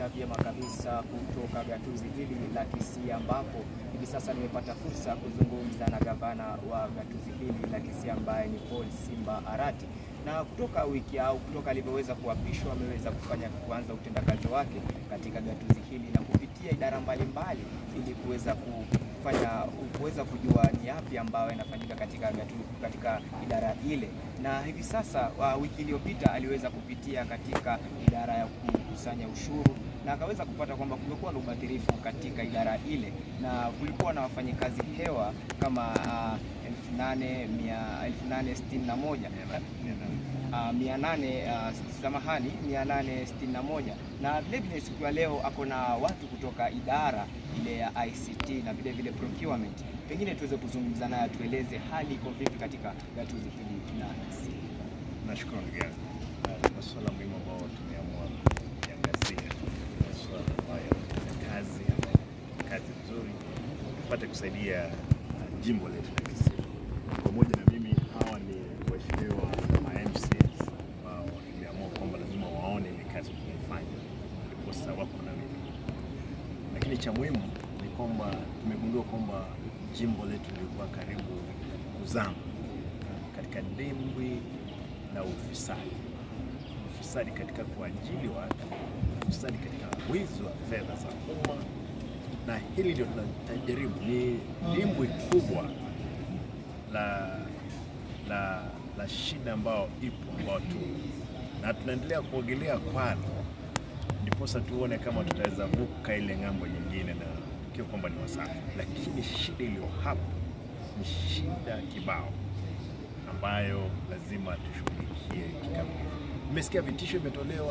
kuwapata vyema kabisa kutoka gatuzi hili la Kisii, ambapo hivi sasa nimepata fursa ya kuzungumza na gavana wa gatuzi hili la Kisii ambaye ni Paul Simba Arati, na kutoka wiki au kutoka alivyoweza kuapishwa ameweza kufanya kuanza utendakazi wake katika gatuzi hili na kupitia idara mbalimbali ili kuweza kufanya kuweza kujua ni yapi ambayo yanafanyika katika gatu, katika idara ile, na hivi sasa uh, wiki iliyopita aliweza kupitia katika idara ya kukusanya ushuru na akaweza kupata kwamba kumekuwa na ubadhirifu katika idara ile na kulikuwa na wafanyikazi hewa kama uh, elfu nane mia elfu nane sitini na moja uh, mia nane uh, samahani mia nane sitini na moja na vilevile siku ya leo ako na watu kutoka idara ile ya ICT na vile vile procurement. Pengine tuweze kuzungumza naye tueleze hali iko vipi katika gatuzi hili la Kisii. Nashukuru ndugu yangu. Masuala muhimu ambayo tumeamua kuangazia, masuala ambayo na kazi kazi nzuri, tupate kusaidia uh, jimbo letu la Kisii. Pamoja na mimi, hawa ni waheshimiwa ma MCs ambao nimeamua kwamba lazima waone ile kazi tunaifanya, ndiposa wako na mimi. Lakini cha muhimu ni kwamba tumegundua kwamba jimbo letu lilikuwa karibu kuzama katika dimbwi la ufisadi, ufisadi katika kuajili watu, ufisadi katika wizi wa fedha za umma, na hili ndio tunajaribu. Ni dimbwi kubwa la la la shida ambao ipo ambao tu na tunaendelea kuogelea kwalo, ndiposa tuone kama tutaweza vuka ile ng'ambo nyingine, na ikiwa kwamba ni wasafi. Lakini shida iliyo hapa ni shida kibao ambayo lazima tushughulikie kikamilifu. Nimesikia vitisho vimetolewa.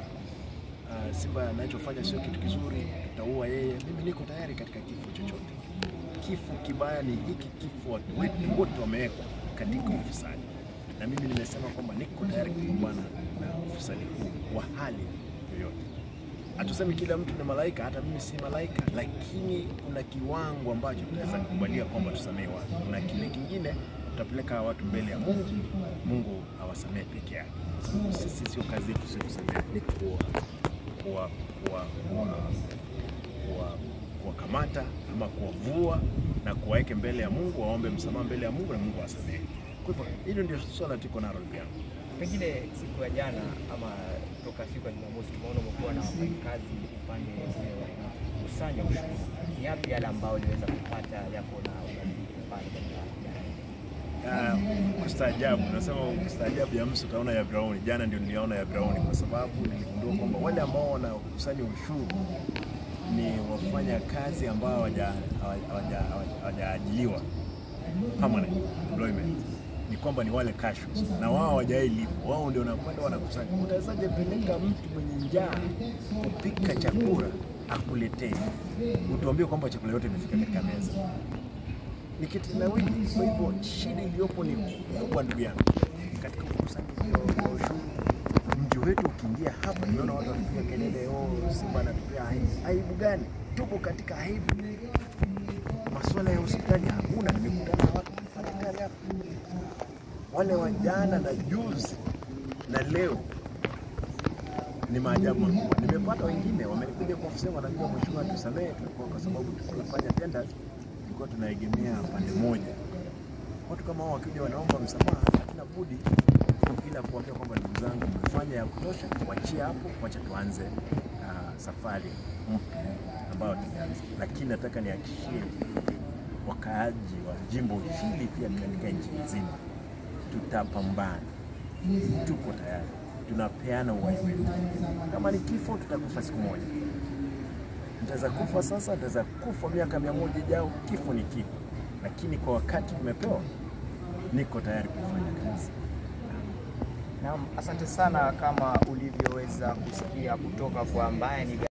Uh, Simba anachofanya sio kitu kizuri, tutaua yeye. Mimi niko tayari katika kifo chochote. Kifo kibaya ni hiki kifo, watu wetu wote wamewekwa katika ufisadi, na mimi nimesema kwamba niko tayari kupambana na ufisadi huu wa hali yoyote. Hatusemi kila mtu ni malaika, hata mimi si malaika, lakini kuna kiwango ambacho tunaweza kukubalia kwamba tusamehe watu. Kuna kile kingine tutapeleka watu mbele ya Mungu, Mungu awasamehe peke yake, kwa sababu sisi sio kazi yetu, sio kusamehe, ni kuwa kuwa kuwa kuwa kuwa kuwakamata ama kuwavua na kuwaweke mbele ya Mungu, waombe msamaha mbele ya Mungu na Mungu awasamehe. Kwa hivyo hilo ndio swala tuko nalo ndugu yangu. Pengine siku ya jana ama toka siku ya Jumamosi tumeona umekuwa na wafanyikazi upande wa kukusanya ushuru. Ni yapi yale ambayo uliweza kupata yako na ubadilifu pale katika idara hii? Ah, kustaajabu, nasema kustaajabu ya msu utaona ya Brauni. Jana ndio niliona ya Brauni, kwa sababu niligundua kwamba wale ambao wanakusanya ushuru ni wafanya kazi ambao hawaja- hawaja- hawajaajiliwa permanent employment, ni kwamba ni wale casuals na wao hawajailipwa, wao ndio wanakwenda wanakusanya. Utawezaje peleka mtu mwenye njaa kupika chakula akuletee, utuambie kwamba chakula yote imefika katika meza? ni kitendawili. Kwa hivyo shida iliyopo ni kubwa, ndugu yangu, katika ukusanyaji wa wa ushuru. Mji wetu ukiingia hapa, nimeona watu wakipiga kelele, oh, Simba anatupea aibu. Aibu gani? Tupo katika aibu. Masuala ya hospitali hakuna. Nimekutana na watu madaktari hapa, wale wa jana na juzi na leo ni maajabu makubwa. Nimepata wengine wamenikuja kwa ofisi, wanajua mheshimiwa, tusamehe, tulikuwa kwa sababu tunafanya tenders tulikuwa tunaegemea pande moja. Watu kama hao wakija wanaomba msamaha, hatuna budi ila kuambia kwamba ndugu zangu, mmefanya ya kutosha, wachia hapo, wacha tuanze uh, safari mpya ambayo tumeanza. Lakini nataka nihakikishie wakaaji wa jimbo hili pia katika nchi nzima, tutapambana, tuko tayari, tunapeana uhai wetu. Kama ni kifo, tutakufa siku moja nitaweza kufa sasa, nitaweza kufa miaka mia moja ijao. Kifo ni kifo, lakini kwa wakati tumepewa, niko tayari kufanya kazi. Naam, asante sana kama ulivyoweza kusikia kutoka kwa ambaye ni